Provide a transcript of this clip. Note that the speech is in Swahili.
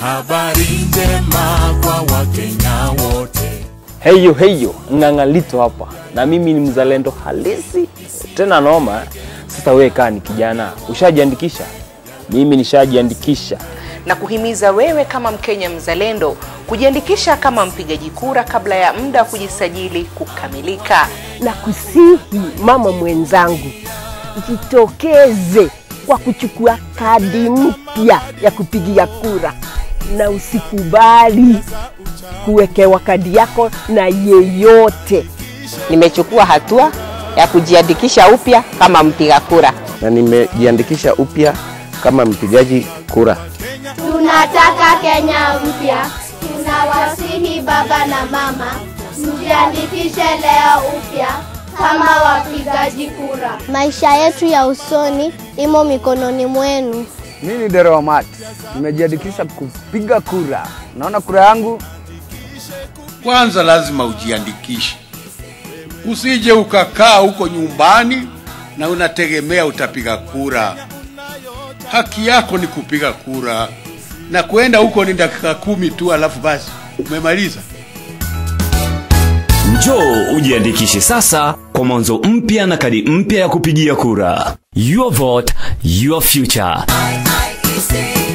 habari njema kwa Wakenya wote. Heyo heyo, ng'ang'alito hapa, na mimi ni mzalendo halisi tena noma. Sasa wewe kaa ni kijana, ushajiandikisha? Mimi nishajiandikisha. na kuhimiza wewe kama Mkenya mzalendo kujiandikisha kama mpigaji kura kabla ya muda wa kujisajili kukamilika. na kusihi mama mwenzangu jitokeze kwa kuchukua kadi mpya ya kupigia kura na usikubali kuwekewa kadi yako na yeyote. Nimechukua hatua ya kujiandikisha upya kama mpiga kura. Na nimejiandikisha upya kama mpigaji kura. Tunataka Kenya mpya. Tunawasihi baba na mama, mjiandikishe leo upya kama wapigaji kura. Maisha yetu ya usoni imo mikononi mwenu. Mimi ni Dero Mati, nimejiandikisha kupiga kura. Naona kura yangu Kwanza lazima ujiandikishe, usije ukakaa huko nyumbani na unategemea utapiga kura. Haki yako ni kupiga kura, na kwenda huko ni dakika kumi tu, alafu basi umemaliza. Njoo ujiandikishe sasa kwa mwanzo mpya na kadi mpya ya kupigia kura. Your vote, your future. IEC